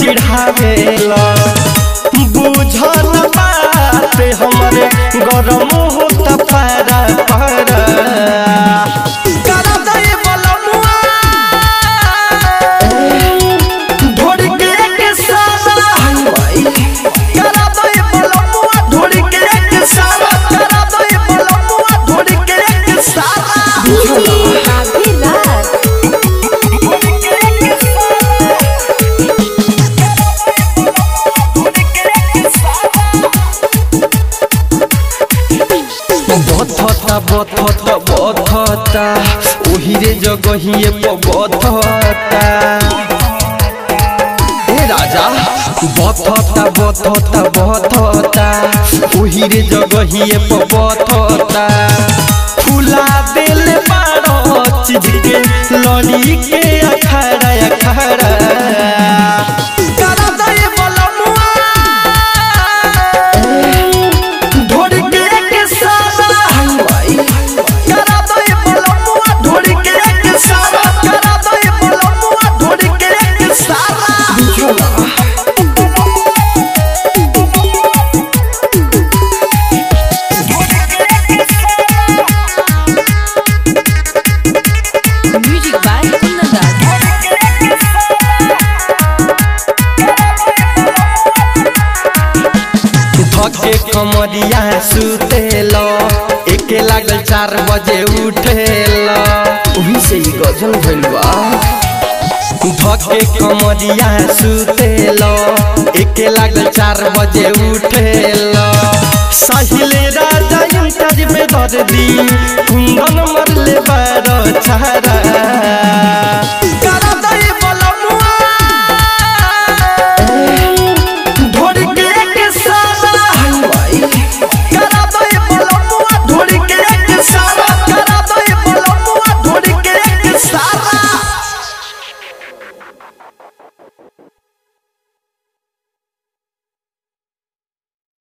चिढ़ावेला बुझल बात हमरे गरम होता पारा पारा करा दे बलमुआ ढोड़ के के सारा करा दे बलमुआ ढोड़ के के सारा करा दे बलमुआ ढोड़ के के सारा आधी रात बथता बथता बथता ओहिरे जगहिए बथता ए राजा बथता बथता बथता ओहिरे जगहिए बथता फुला दिल बारो चीज के लड़ी के अखाड़ा अखाड़ा करा दे बलमुआ ढोड़ के के सारा करा दे बलमुआ ढोड़ के के सारा करा दे बलमुआ ढोड़ के के सारा म्यूजिक बाय कुंदन धके कमरिया सुतेल एके लागल चार बजे उठेल वही से ही गजल भइल बा धके कमरिया सुतेल एके लागल चार बजे उठेल सहिले राजा इंटर में दर्दी